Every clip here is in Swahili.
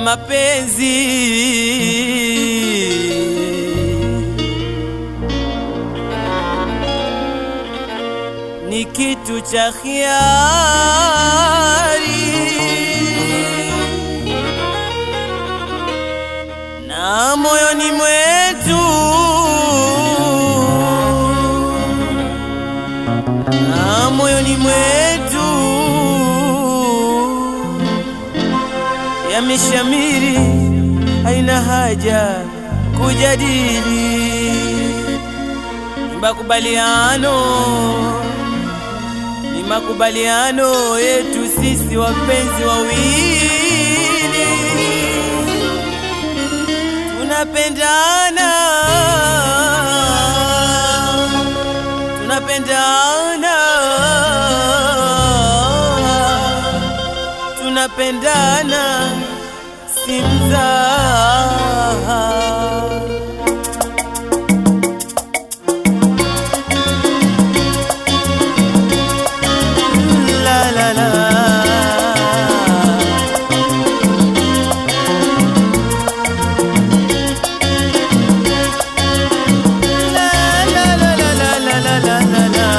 mapenzi ni kitu cha khiari na moyoni mwetu na moyoni mwetu yameshamiri, haina haja kujadili. Ni makubaliano, ni makubaliano yetu sisi wapenzi wawili, tunapendana, tunapendana, tunapendana si mzaha. La la la. La la la la la la la la la la.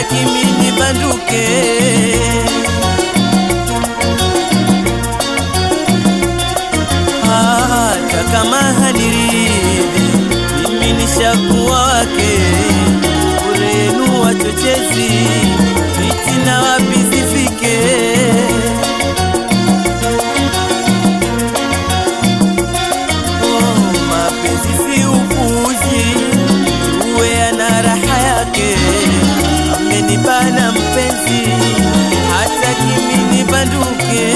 hataki mimi banduke. Hata kama haniridhi, mimi nishakuwa wake. Urenu wachochezi, fitina wapi zifike? Oh, mapenzi si upuzi, uwe ana raha yake. Amenibana mpenzi, hataki mimi banduke.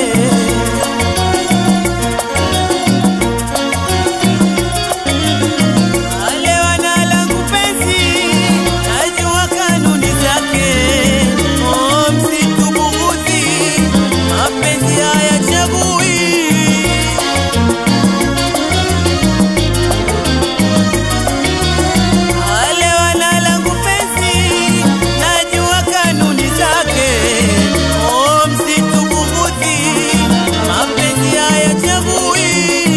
Wale wanalangu penzi, najua kanuni zake. Oh, msitubughudhi, mapenzi hayachagui. Wale wanalangu penzi, najua kanuni zake. Oh, msitubughudhi, mapenzi hayachagui.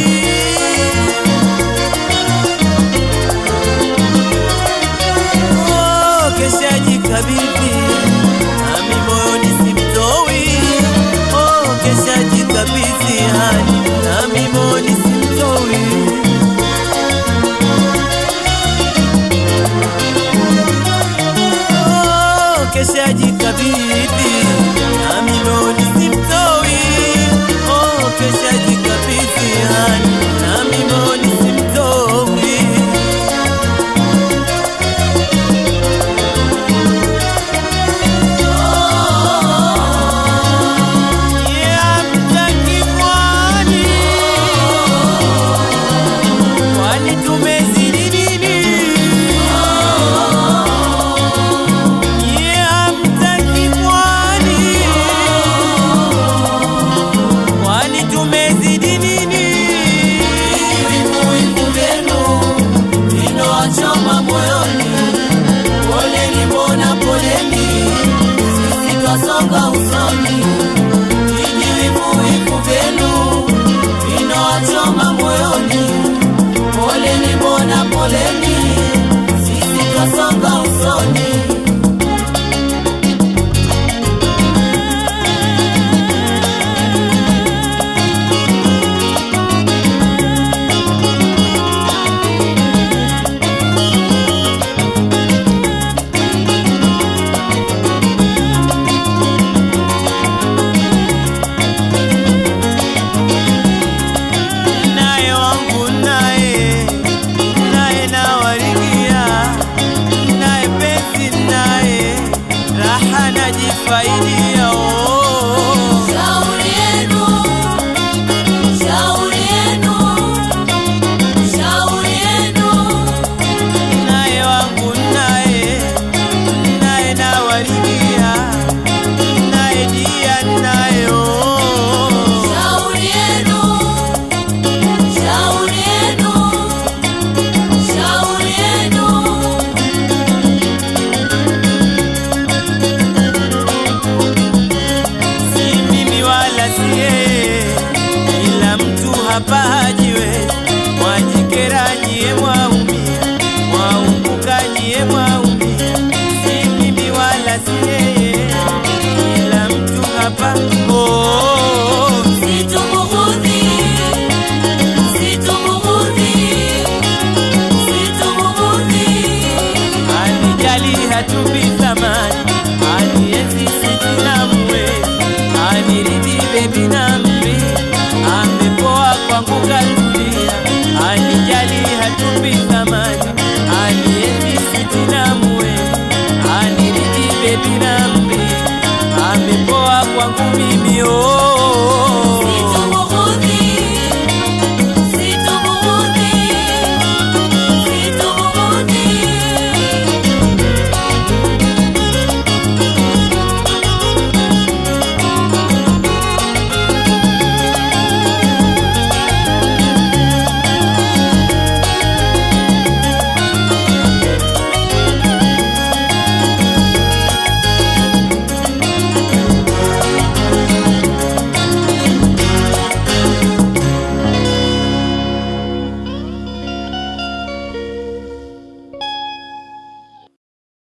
Oh, kesha jikabidhi nami moyoni simtoi. Oh, kesha jikabidhi hani nami moyoni simtoi. Oh, kesha jikabidhi nami moyoni simtoi. Oh, kesha jikabidhi hani nami moyoni simtoi. Songa usoni vijiwivuwivu vyenu vinawachoma moyoni. Poleni mbona poleni, sisi twasonga usoni. naye wangu naye naye nawarigia naye penzi naye raha najifaidia oh. Shauri yenu, shauri yenu, shauri yenu. naye wangu naye naye nawarigia naye dia naye oh. Shauri yenu, shauri yenu, shauri yenu. si mimi wala si yeye, ila mtu hapa hajiwe. Mwajikera nyie mwaumia, mwaumbuka nyie mwaumia. Si mimi wala si yeye, ila mtu hapa oh. Situmughudhi, situmughudhi, situmughudhi. Anijali hatupi thamani, anienzi sitina mwezi, aniridhi bebi na mri, amepoa kwangu katulia. Anijali hatupi thamani, anienzi sitina mwezi, aniridhi bebi na mri, amepoa kwangu mimi oh.